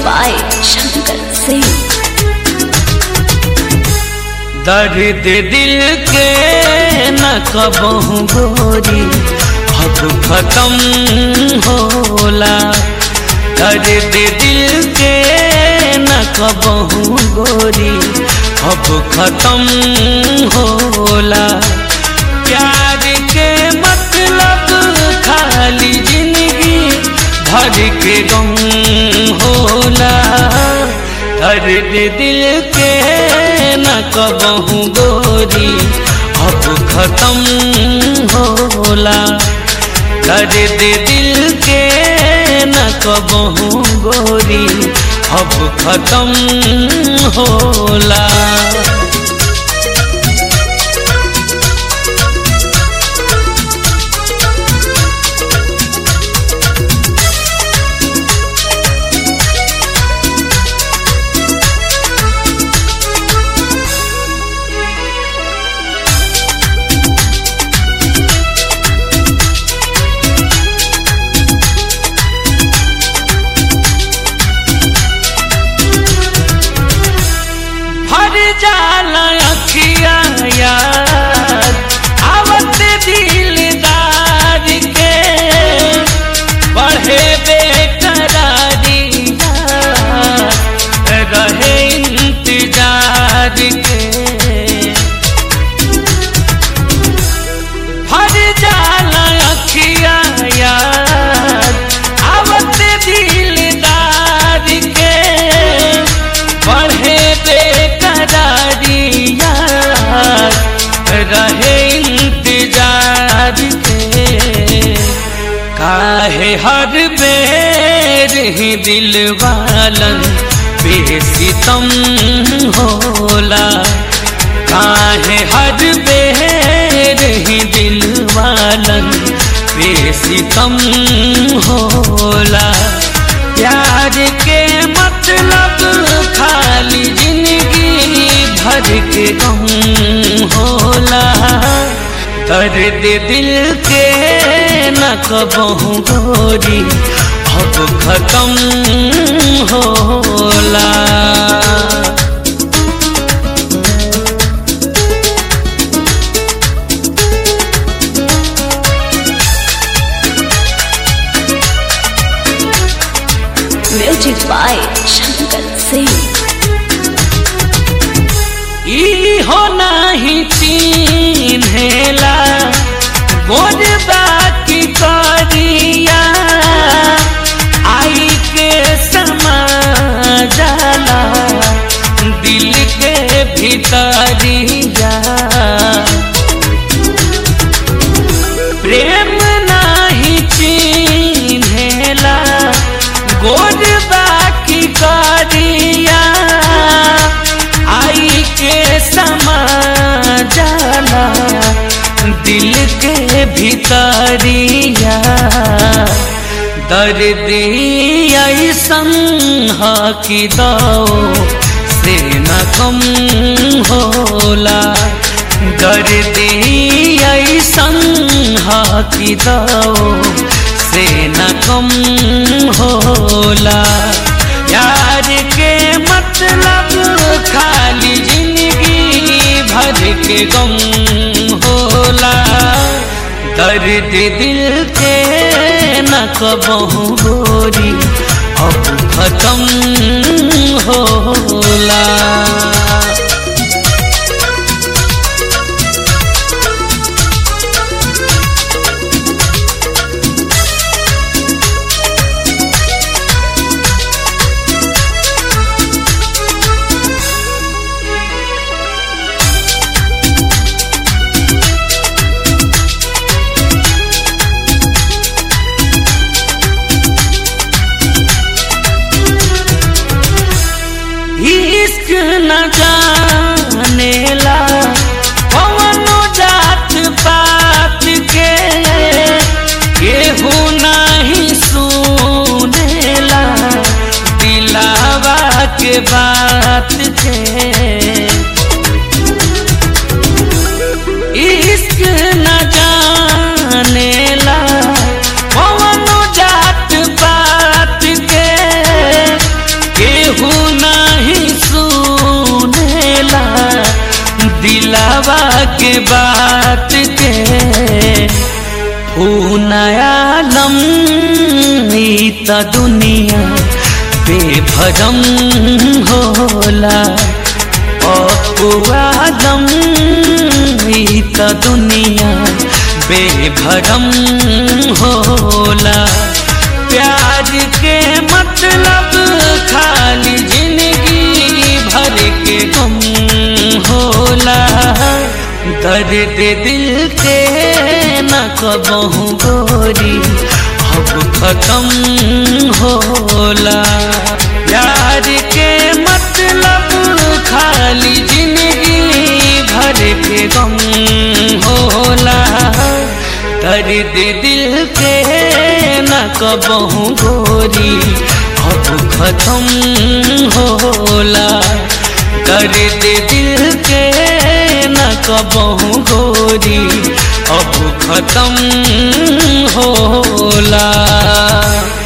by Shankar Singh. दर्द दिल के न कबहू गोरी अब खत्म होला दर्द दिल के न कबहू गोरी अब खत्म होला प्यार के मतलब खाली जिंदगी भर के गम होला दर्द दिल के न कबहू गोरी अब खत्म होला दर्द दिल के न कबहू गोरी अब खत्म होला भर जाला अखिया यार आवत दिलदार के बढ़े बेकरारी यार रहे इंतजार के भर जाला अखिया यार आवत दिलदार के बढ़े बेकरारी यार रहे इंतजार के काहे हर बेर ही दिल वालन बेसितम होला काहे हर बेर ही दिल वालन बेसितम होला प्यार के मतलब खाली जिंदगी भर के गम होला दर्द दिल के न कबहू गोरी अब खत्म होला Music by Shankar Singh. ई हो नाही चिन्हेला गोर बाकी करिया आई के समा जाला दिल के भीतरिया प्रेम नाही चिन्हेला गोर बाकी करिया आई के समा जाला दिल के भीतरिया दर्द ऐसन ह कि दो से न कम होला दर्द ऐसन ह कि दो से न कम होला यार के मतलब खाली जिंदगी भर के गम होला दर्द दिल के न कबहू गोरी अब खत्म होला इश्क न जानेला कवनो जात पात के केहू नहीं सुनेला दिलावा के बात के इश्क न जानेला कवनो जात पात के बात के ऊ नया लम ई त दुनिया बेभरम होला अपुआदम ई त दुनिया बेभरम होला प्यार के मतलब खाली जिंदगी भर के गम होला दर्द दिल के न कबहू गोरी अब खत्म होला प्यार के मतलब खाली जिंदगी भर के गम होला दर्द दिल के न कबहू गोरी अब खत्म होला दर्द दिल के न कबहू गोरी अब खत्म होला